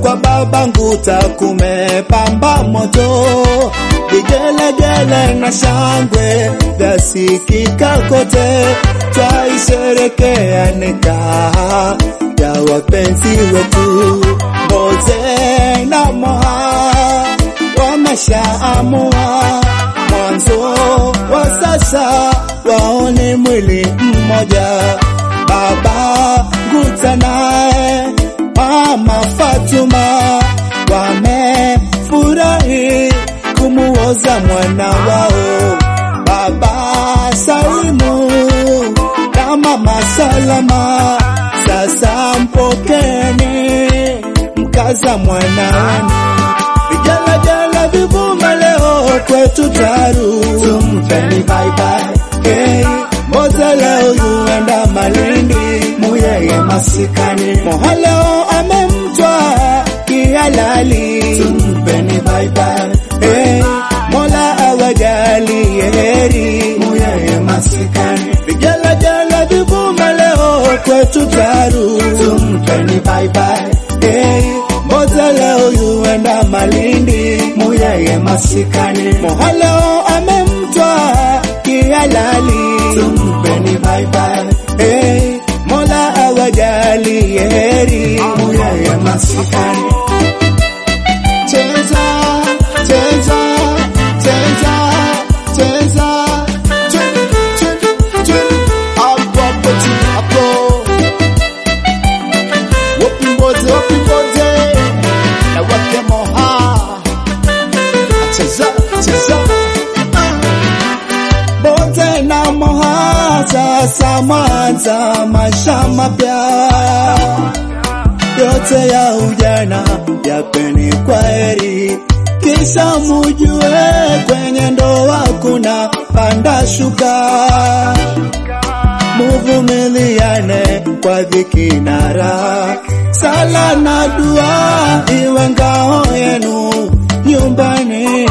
kwa baba Nguta kumepamba moto, vigelegele na shangwe vyasikika kote, twaisherekea nikaha ya wapenzi wetu Mboze na Moha wameshaamua mwanzo wa sasa waone mwili mmoja, baba Nguta naye mama Fatuma wamefurahi kumuoza mwana wao baba Salimu na mama Salama. Sasa mpokeni mkaza mwana wenu, vigelegele vivume leo kwetu Taru, tumpeni bye bye. Hey, Mboze leo yuenda Malindi, Muyeye masikani, Moha leo amemtwa kihalali, tumpeni bye bye. Hey, Mola awajalie heri, Muyeye masikani, vigelegele vivume leo kwetu Taru, tumpeni bye bye. Hey, Mboze leo yuenda Malindi, Muyeye masikani, Moha leo amemtwa kihalali, tumpeni bye bye. Hey, Mola awajalie heri, Muyeye masikani. Cheza, cheza, cheza, cheza, chun, chun, chun. Hapo, hapo, chun, hapo. Wapi Mboze, wapi Mboze? Na wake Moha. Cheza, cheza. Mboze na Moha sasa mwanza maisha mapya yote ya ujana yapeni kwa heri, kisha mujue kwenye ndoa kuna panda shuka, muvumiliane kwa dhiki na raha, sala na dua iwe ngao yenu nyumbani,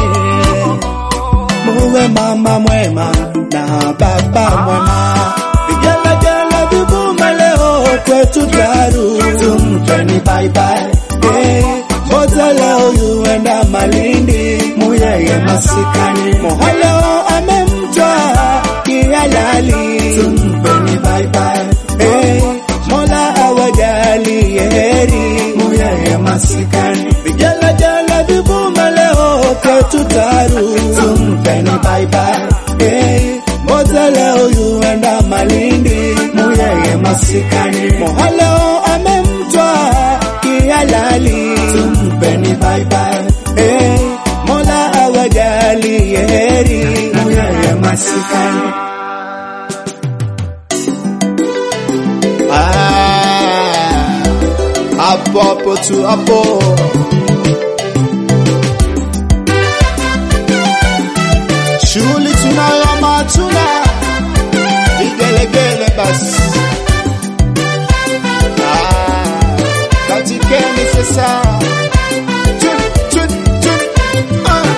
muwe mama mwema na baba mwema, vigelegele vivume leo kwetu Taru, tumpeni bye bye. Hey, Mboze leo yuenda Malindi, Muyeye masikani, Moha leo amemtwa kihalali, tumpeni bye bye. Hey, Mola awajalie heri, Muyeye masikani, vigelegele vivume leo kwetu Taru, tumpeni bye bye. Hey, Mboze leo yuenda Malindi, Muyeye masikani, Moha leo amemtwa kihalali, tumpeni bye bye. Hey, Mola awajalie heri, Muyeye masikani. Ah, hapo hapo tu hapo. Shughuli tunayo ama hatuna, vigelegele basi. Ah, katikeni sasa. Chun, chun, chun, ah.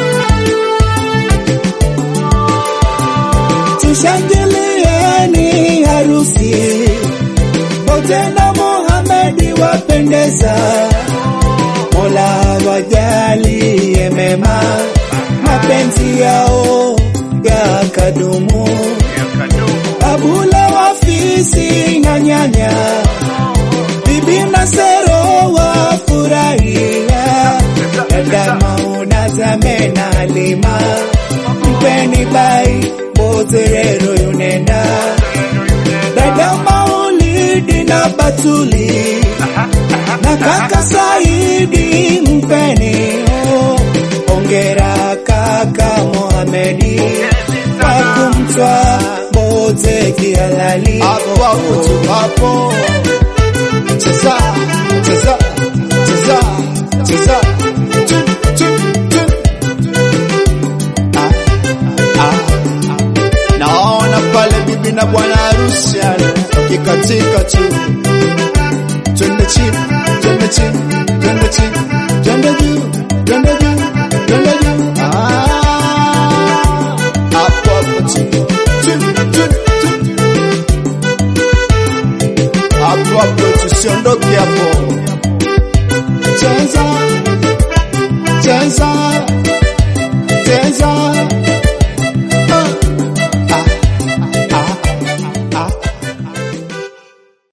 Tushangilieni harusi Mboze na Mohamedi wapendeza, Mola wajalie mema, mapenzi yao yakadumu. Abula wafisi na nyanya, bibi na Sero wafurahia, dada Mauna Zame na Halima, mpeni bai Mboze rero yunenda, dada Maulidi na Batuli na kaka Saidi mpeni oh, ongera kaka Mohamedi kwa kumtwa Mboze kihalali hapo hapo tu hapo cheza cheza cheza cheza chun chun chun ah ah naona pale bibi na bwana harusi kikatika tu twende chini twende chini twende chini twende juu twende juu twende juu ah hapo hapo tu Chun, chun, chun. hapo hapo tusiondoke hapo Cheza, giza